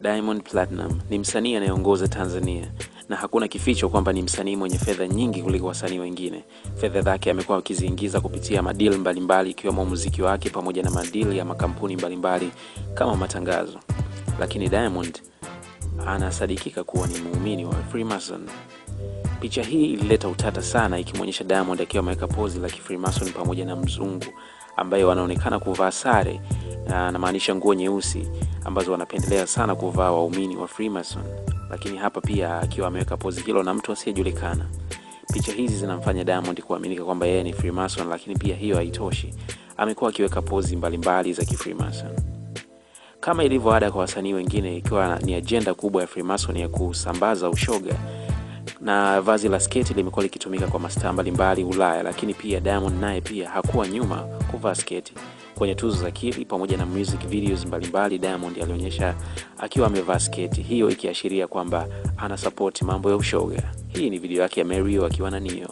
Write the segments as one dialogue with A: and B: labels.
A: Diamond Platinum ni msanii anayeongoza Tanzania na hakuna kificho kwamba ni msanii mwenye fedha nyingi kuliko wasanii wengine. Fedha zake amekuwa akiziingiza kupitia madili mbalimbali ikiwemo muziki wake pamoja na madili ya makampuni mbalimbali kama matangazo. Lakini Diamond anasadikika kuwa ni muumini wa Freemason. Picha hii ilileta utata sana ikimwonyesha Diamond akiwa ameweka pozi la Freemason pamoja na mzungu ambaye wanaonekana kuvaa sare na anamaanisha nguo nyeusi ambazo wanapendelea sana kuvaa waumini wa Freemason, lakini hapa pia akiwa ameweka pozi hilo na mtu asiyejulikana. Picha hizi zinamfanya Diamond kuaminika kwamba yeye ni Freemason, lakini pia hiyo haitoshi, amekuwa akiweka pozi mbalimbali za Kifreemason kama ilivyo ada kwa wasanii wengine, ikiwa ni ajenda kubwa ya Freemason ya kusambaza ushoga na vazi la sketi limekuwa likitumika kwa mastaa mbalimbali Ulaya, lakini pia Diamond naye pia hakuwa nyuma kuvaa sketi. Kwenye tuzo za Kili pamoja na music videos mbalimbali, Diamond alionyesha akiwa amevaa sketi, hiyo ikiashiria kwamba ana support mambo ya ushoga. Hii ni video yake ya Mario akiwa na Nio.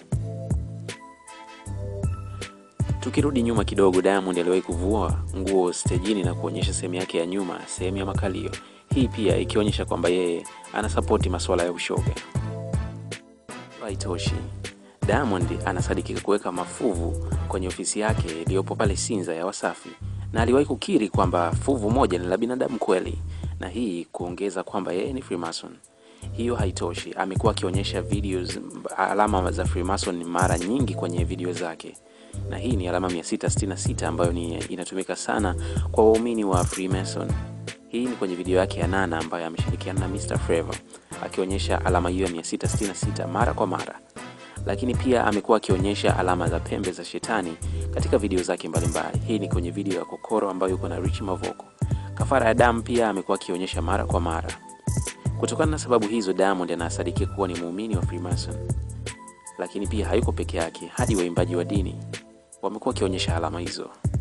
A: Tukirudi nyuma kidogo, Diamond aliwahi kuvua nguo stejini na kuonyesha sehemu yake ya nyuma, sehemu ya makalio, hii pia ikionyesha kwamba yeye ana sapoti masuala ya ushoga. Haitoshi, Diamond anasadikika kuweka mafuvu kwenye ofisi yake iliyopo pale Sinza ya Wasafi, na aliwahi kukiri kwamba fuvu moja ni la binadamu kweli, na hii kuongeza kwamba yeye ni Freemason. Hiyo haitoshi, amekuwa akionyesha videos alama za Freemason mara nyingi kwenye video zake, na hii ni alama 666 ambayo ni inatumika sana kwa waumini wa Freemason. Hii ni kwenye video yake ya Nana ambayo ameshirikiana na Mr Flavour akionyesha alama hiyo ya 666 mara kwa mara, lakini pia amekuwa akionyesha alama za pembe za shetani katika video zake mbalimbali. Hii ni kwenye video ya Kokoro ambayo yuko na Rich Mavoko. Kafara ya damu pia amekuwa akionyesha mara kwa mara. Kutokana na sababu hizo, Diamond anasadikia kuwa ni muumini wa Freemason, lakini pia hayuko peke yake, hadi waimbaji wa dini wamekuwa wakionyesha alama hizo.